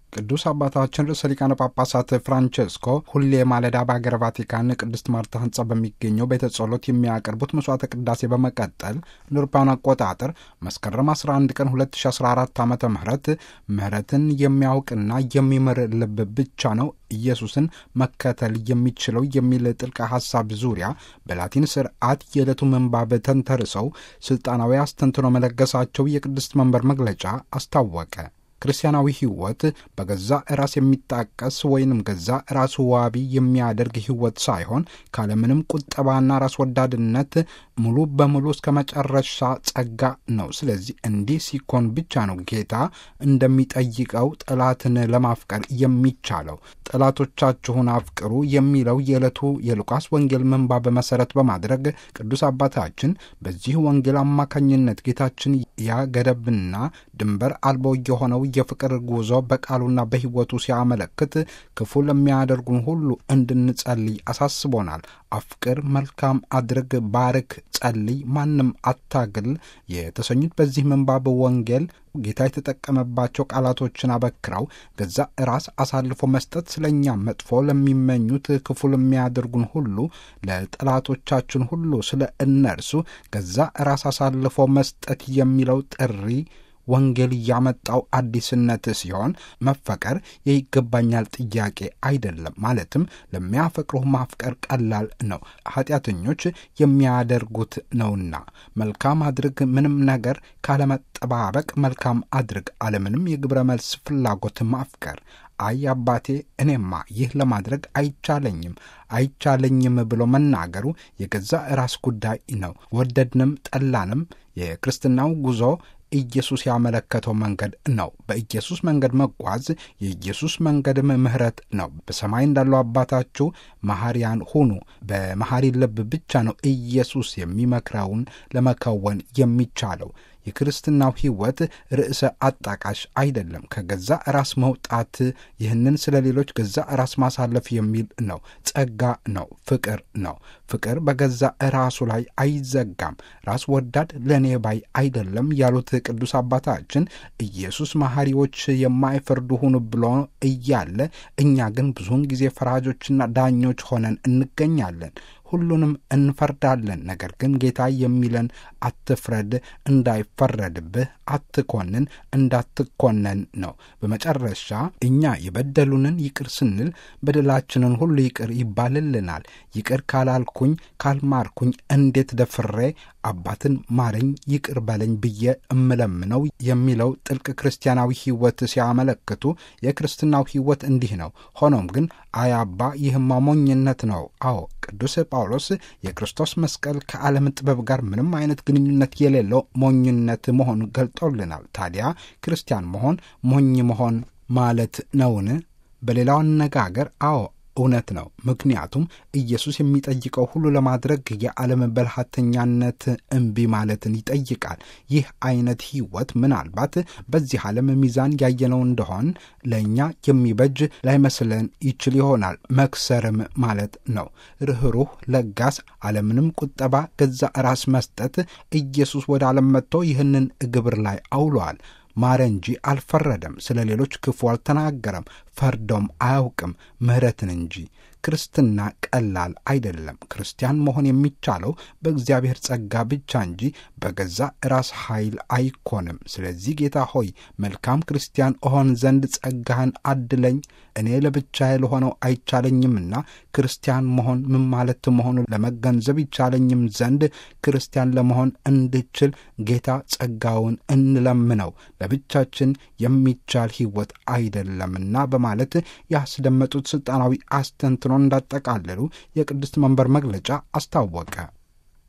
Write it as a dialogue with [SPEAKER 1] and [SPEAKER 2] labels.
[SPEAKER 1] ቅዱስ አባታችን ርዕሰ ሊቃነ ጳጳሳት ፍራንቼስኮ ሁሌ ማለዳ በሀገረ ቫቲካን ቅድስት ማርታ ሕንጻ በሚገኘው ቤተ ጸሎት የሚያቀርቡት መስዋዕተ ቅዳሴ በመቀጠል እንደ አውሮፓውያን አቆጣጠር መስከረም 11 ቀን 2014 ዓ ም ምህረትን የሚያውቅና የሚምር ልብ ብቻ ነው ኢየሱስን መከተል የሚችለው የሚል ጥልቅ ሐሳብ ዙሪያ በላቲን ስርዓት የዕለቱ ምንባብ ተንተርሰው ሥልጣናዊ አስተንትኖ መለገሳቸው የቅድስት መንበር መግለጫ አስታወቀ። ክርስቲያናዊ ሕይወት በገዛ ራስ የሚጣቀስ ወይንም ገዛ ራሱ ዋቢ የሚያደርግ ሕይወት ሳይሆን ካለምንም ቁጠባና ራስ ወዳድነት ሙሉ በሙሉ እስከ መጨረሻ ጸጋ ነው። ስለዚህ እንዲህ ሲኮን ብቻ ነው ጌታ እንደሚጠይቀው ጠላትን ለማፍቀር የሚቻለው። ጠላቶቻችሁን አፍቅሩ የሚለው የዕለቱ የሉቃስ ወንጌል ምንባብ መሠረት በማድረግ ቅዱስ አባታችን በዚህ ወንጌል አማካኝነት ጌታችን ያ ገደብና ድንበር አልቦ የሆነው የፍቅር ጉዞ በቃሉና በሕይወቱ ሲያመለክት ክፉ ለሚያደርጉን ሁሉ እንድንጸልይ አሳስቦናል። አፍቅር፣ መልካም አድርግ፣ ባርክ፣ ጸልይ፣ ማንም አታግል የተሰኙት በዚህ ምንባብ ወንጌል ጌታ የተጠቀመባቸው ቃላቶችን አበክረው ገዛ ራስ አሳልፎ መስጠት ስለኛ መጥፎ ለሚመኙት ክፉ ለሚያደርጉን ሁሉ ለጠላቶቻችን ሁሉ ስለ እነርሱ ገዛ ራስ አሳልፎ መስጠት የሚለው ጥሪ ወንጌል ያመጣው አዲስነት ሲሆን መፈቀር የይገባኛል ጥያቄ አይደለም። ማለትም ለሚያፈቅሩህ ማፍቀር ቀላል ነው፣ ኃጢአተኞች የሚያደርጉት ነውና። መልካም አድርግ፣ ምንም ነገር ካለመጠባበቅ መልካም አድርግ፣ አለምንም የግብረ መልስ ፍላጎት ማፍቀር። አይ አባቴ፣ እኔማ ይህ ለማድረግ አይቻለኝም አይቻለኝም ብሎ መናገሩ የገዛ ራስ ጉዳይ ነው። ወደድንም ጠላንም የክርስትናው ጉዞ ኢየሱስ ያመለከተው መንገድ ነው። በኢየሱስ መንገድ መጓዝ የኢየሱስ መንገድም ምሕረት ነው። በሰማይ እንዳለው አባታችሁ መሐሪያን ሁኑ። በመሐሪ ልብ ብቻ ነው ኢየሱስ የሚመክረውን ለመከወን የሚቻለው። የክርስትናው ሕይወት ርዕሰ አጣቃሽ አይደለም። ከገዛ ራስ መውጣት፣ ይህንን ስለ ሌሎች ገዛ ራስ ማሳለፍ የሚል ነው። ጸጋ ነው። ፍቅር ነው። ፍቅር በገዛ ራሱ ላይ አይዘጋም። ራስ ወዳድ ለእኔ ባይ አይደለም ያሉት ቅዱስ አባታችን ኢየሱስ መሐሪዎች የማይፈርዱ ሁኑ ብሎ እያለ እኛ ግን ብዙውን ጊዜ ፈራጆችና ዳኞች ሆነን እንገኛለን። ሁሉንም እንፈርዳለን። ነገር ግን ጌታ የሚለን አትፍረድ፣ እንዳይፈረድብህ፣ አትኮንን፣ እንዳትኮነን ነው። በመጨረሻ እኛ የበደሉንን ይቅር ስንል በደላችንን ሁሉ ይቅር ይባልልናል። ይቅር ካላልኩኝ ካልማርኩኝ እንዴት ደፍሬ አባትን ማረኝ ይቅር በለኝ ብዬ እምለምነው የሚለው ጥልቅ ክርስቲያናዊ ሕይወት ሲያመለክቱ የክርስትናው ሕይወት እንዲህ ነው። ሆኖም ግን አይ አባ ይህማ ሞኝነት ነው። አዎ ቅዱስ ጳውሎስ የክርስቶስ መስቀል ከዓለም ጥበብ ጋር ምንም አይነት ግንኙነት የሌለው ሞኝነት መሆኑ ገልጦልናል። ታዲያ ክርስቲያን መሆን ሞኝ መሆን ማለት ነውን? በሌላው አነጋገር አዎ እውነት ነው። ምክንያቱም ኢየሱስ የሚጠይቀው ሁሉ ለማድረግ የዓለም በልሃተኛነት እምቢ ማለትን ይጠይቃል። ይህ አይነት ሕይወት ምናልባት በዚህ ዓለም ሚዛን ያየነው እንደሆን ለእኛ የሚበጅ ላይመስለን ይችል ይሆናል። መክሰርም ማለት ነው። ርኅሩህ፣ ለጋስ፣ ዓለምንም ቁጠባ ገዛ ራስ መስጠት ኢየሱስ ወደ ዓለም መጥቶ ይህንን ግብር ላይ አውሏል። ማረ እንጂ አልፈረደም። ስለ ሌሎች ክፉ አልተናገረም፣ ፈርዶም አያውቅም፣ ምሕረትን እንጂ። ክርስትና ቀላል አይደለም። ክርስቲያን መሆን የሚቻለው በእግዚአብሔር ጸጋ ብቻ እንጂ በገዛ ራስ ኃይል አይኮንም። ስለዚህ ጌታ ሆይ መልካም ክርስቲያን እሆን ዘንድ ጸጋህን አድለኝ። እኔ ለብቻዬ ለሆነው አይቻለኝምና ክርስቲያን መሆን ምን ማለት መሆኑ ለመገንዘብ ይቻለኝም ዘንድ ክርስቲያን ለመሆን እንድችል ጌታ ጸጋውን እንለምነው። ለብቻችን የሚቻል ሕይወት አይደለምና በማለት ያስደመጡት ሥልጣናዊ አስተንትኖ እንዳጠቃለሉ የቅድስት መንበር መግለጫ አስታወቀ።